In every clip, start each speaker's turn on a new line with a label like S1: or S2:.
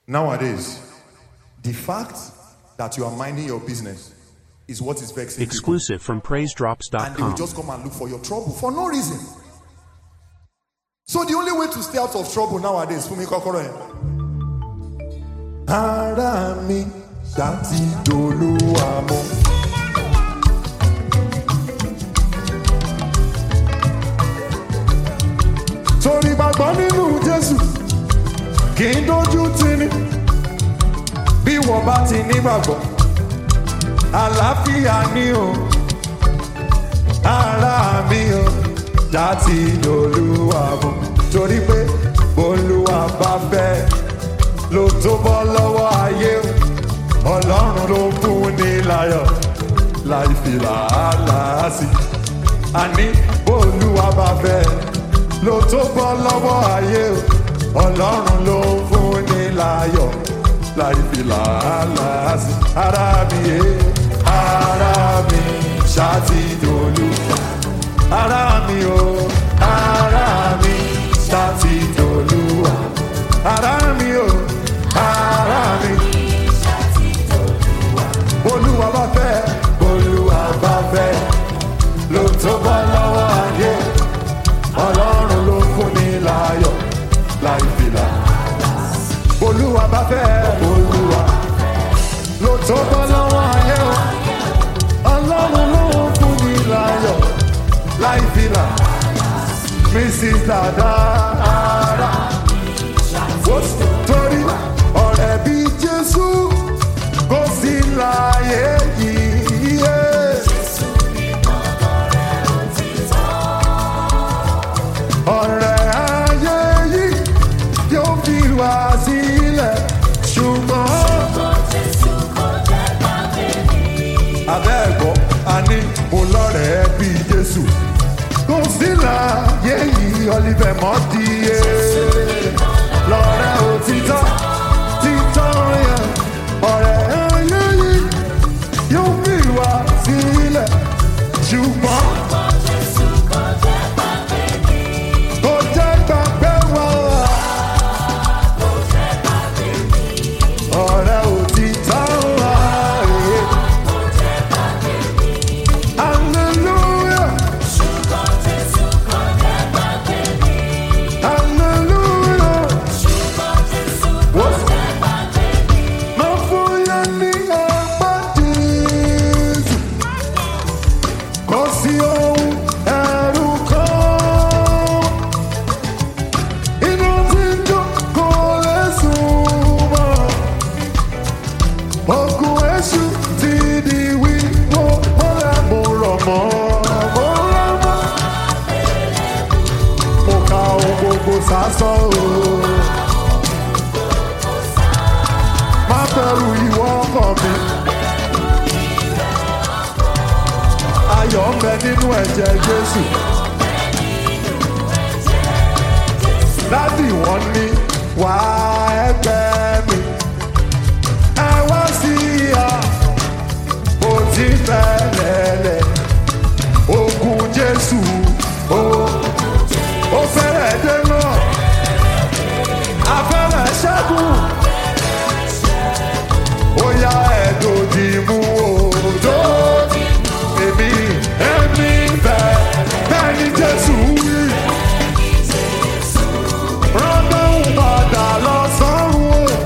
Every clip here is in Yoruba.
S1: Nowadays, the fact that you are minding your business is what is vexing people.
S2: Exclusive from
S1: And they will
S2: PraiseDrops.com.
S1: just come and look for your trouble for no reason. So the only way to stay out of trouble nowadays, Fumi Kokoro yẹn. Ara mi ṣáàtì dolúwa mọ́. Torí gbàgbọ́ nínú Jésù kì í dojú tini. Bí wọ́n bá ti nígbàgbọ́, àlàáfíà ni o ara mi o láti olúwa mọ̀ torí pé olúwa bá fẹ́ ló tó bọ́ lọ́wọ́ ayé o ọlọ́run ló fún ní láyọ̀ láì fi làálàá sí àní olúwa bá fẹ́ ló tó bọ́ lọ́wọ́ ayé o ọlọ́run ló fún ní láyọ̀ láì fi làálàá sí ara mi yé ara mi ṣáàtì dolúwa ara mi o ara mi ṣáàtì dolúwa ara mi o ara mi olúwa bá fẹ́ olúwa bá fẹ́ ló tó bọ́ lọ́wọ́ ayé ọlọ́run ló fún ní láyọ̀ láì fìlà olúwa bá fẹ́ olúwa ló tó bọ́ lọ́wọ́ ayé o ọlọ́run ló fún ní láyọ̀ láì fìlà mrs dada ara ó sì torí ọ̀rẹ́ bí jésù kò sí láyé yìí. yé. ọ̀rẹ́ ayé yìí yóò fi wá sílẹ̀ ṣùgbọ́n. abẹ́ẹ̀gbọ́ a ní mo lọ́rẹ̀ẹ́ bí jésù kò sí láyé yìí ọlífẹ̀ mọ́ di yé lọ́rẹ́ òtítọ́ títọ́ yẹn ọ̀rẹ́ ayé yìí yóò fi wá sílẹ̀ ṣùgbọ́n kò jẹ́ gbàgbé wa ọ̀rẹ́ òtítọ́ wa. eh. Hallelujah. Hallelujah. What's Má fúyà ní ọgbà Jésù. Kò sí ohun ẹ̀rù kan. Inú tí ń jó kò lè súnmọ́. Ogun èṣù ti di wíwó. Mọ́lẹ̀ mo rọ̀ mọ́. Mo rọ̀ mọ́. Mo ka ohun gbogbo sásán o. má bẹ̀rù ìwọ ọkọ mi. ayọ̀ ń bẹ nínú ẹ̀jẹ̀ jésù. dádì wọn ní wà ẹgbẹ́ mi. ẹ wá sí ìhà ó ti fẹ́lẹ́lẹ̀. ogun jésù ó ó fẹ́rẹ̀ dé náà. afẹ́rẹ́ ṣẹ́gun bóyá ẹ̀dòdì mú òjò èmi èmi bẹ̀ bẹ́ẹ̀ ni jésù wí. rọ́dọ̀hún padà lọ sọ́run o.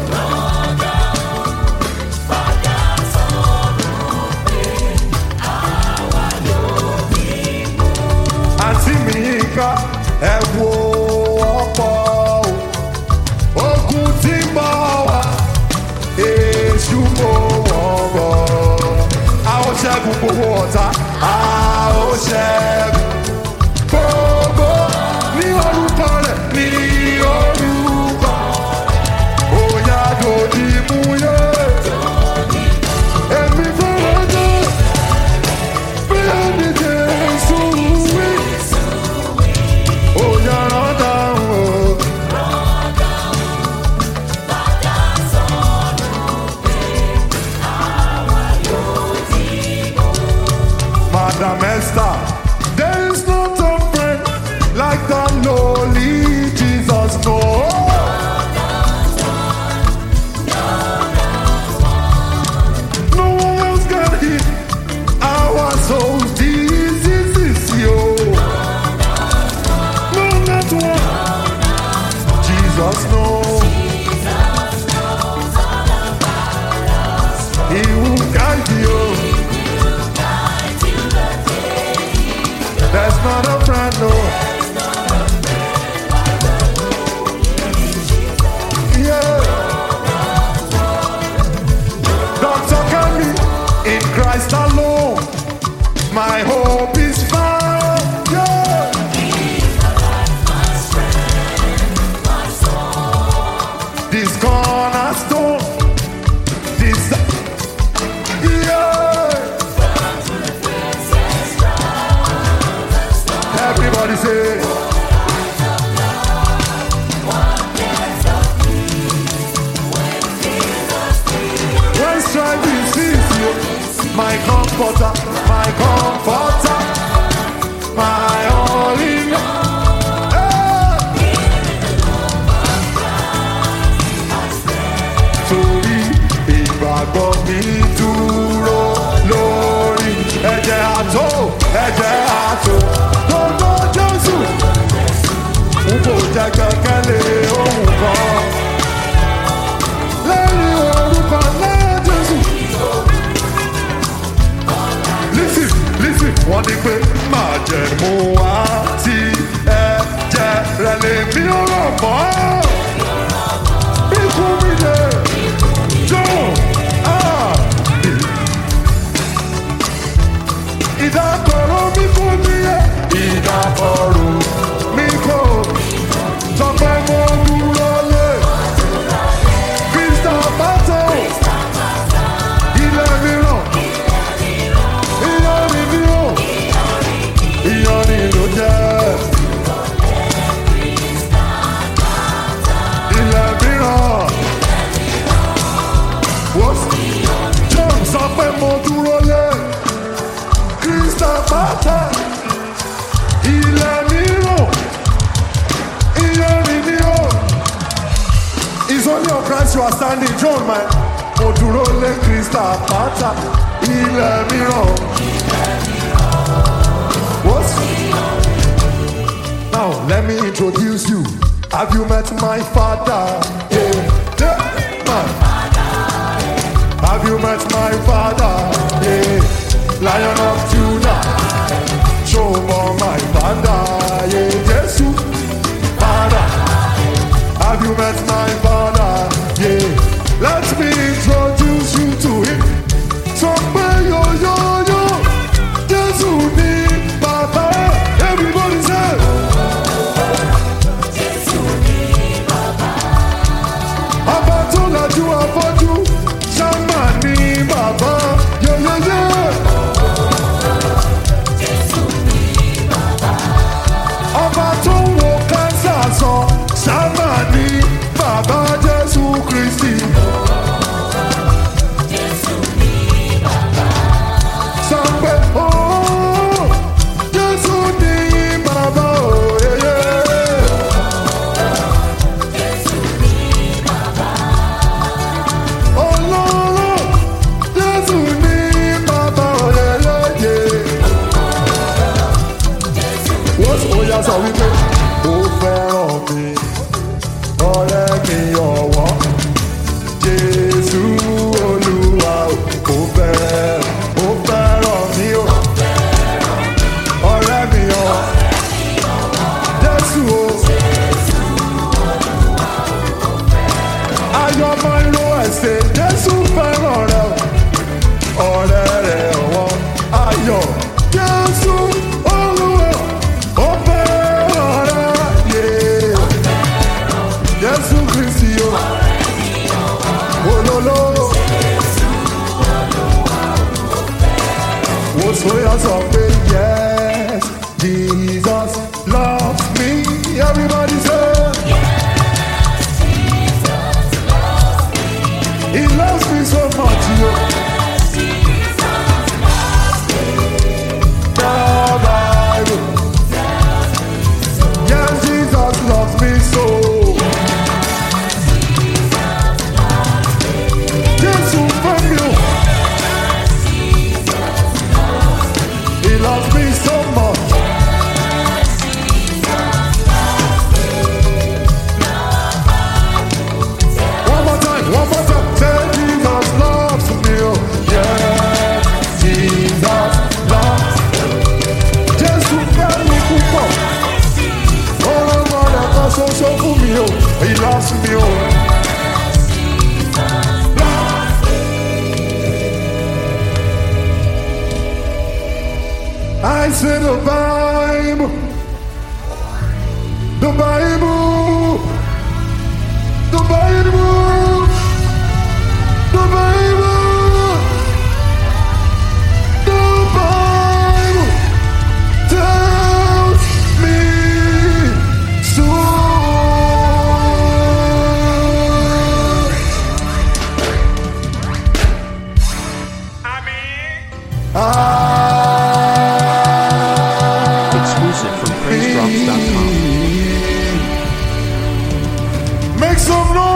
S1: àǹtí mi yín ká ẹ wo ọ̀pọ̀ o ogun tí ń bọ̀ wá èṣù kò wọ́n bọ̀. a ó ṣẹ́gun gbogbo ọ̀tá a ó ṣẹ́gun gbogbo ní orúkọ rẹ̀ ní orúkọ òyà dòdì mú yé. èmi fẹ́rẹ̀ dé bí ẹni jésù wí. òyà rán dáhùn o. Madam Esther, délé say. When strife sees you, my comforter, my comforter, my all in all. Hey! Torí ìgbàgbọ́ mi dúró lórí ẹ̀jẹ̀ àtò, ẹ̀jẹ̀ àtò, gbogbo Jésù. N kò jẹ́ kankan lé ohun kan. Lẹ́yìn orúkọ náà Jésù. Lísì lísì wọ́n ní pé máa jẹ̀ mú wá tí ẹ̀jẹ̀ rẹ̀ lè mí ọ̀rọ̀ mọ́. Ikú mi lè jó. Ah! Ìdákọ̀ró mi kò níyẹ. Ìdákọ̀ró mi kò. Sọ pé mo dúró lé. Krista Bátò. Ilé mìíràn. Ìyanrìn ni ó. Ìyanrìn ló jẹ́. Ilé mìíràn. Wọ́n John sọ pé mo dúró lé. Krista Bátò. Ilé mìíràn. Ìyanrìn ni ó. It's only on Christ you are standing, John, man. Mo dúró lé Krista Bátà. Ilé mìíràn. What? Now, let me introduce you. Have you met my father? Yeah, yeah, man. Have you met my father? Yeah, Lion of Judah. Show more my father. Yeah, Jesus, father. Have you met my father? Yeah, let me introduce you to him. So, yo, yo, yo. Jesus ni bàbá. Everybody say. Ọba tó lajú afọ́jú, ṣáma ní bàbá yẹ́yẹ́yẹ́. Ọba tó ń wo kánsà sọ, ṣáma ní bàbá Jésù Kristi. Sọ pé ooo, Jésù ní bàbá òyeyè. Ọlọ́run Jésù ní bàbá òyeyè. Wọ́n sì bóyá sọ wípé ó fẹ́ràn mi, ọ̀rẹ́ mi ọ̀wọ́. Jésù Olúwa ó fẹ́ ó fẹ́ràn mi o. Ọ̀rẹ́ mi ọ̀ Jésù o. Ayọ̀ máa ń lo ẹ̀sẹ̀ Jésù fẹ́ràn rẹ o. Ọ̀rẹ́ rẹ̀ ọ̀wọ́ ayọ̀ Jésù Olúwa ó fẹ́ràn rẹ yé. Jésù Kristi o. Olólò. Wo sóyà sọ pé yes, Jesus loves me. Everybody say. He loves me so much, yo. The Bible. Yes, Jesus loves me so. Jesus from you. He loves me so much. One more time, one more time. Say Jesus loves me. Oh, yeah. Jesus loves Jésù fẹ́ mi púpọ̀. Ọlọ́mọ rẹ̀ kan ṣoṣo fún mi o. He loves me o. I say the Bible. The Bible. The Bible. The Bible. The Bible tells me
S2: Exclusive from PraiseDrops.com.
S1: Make some noise.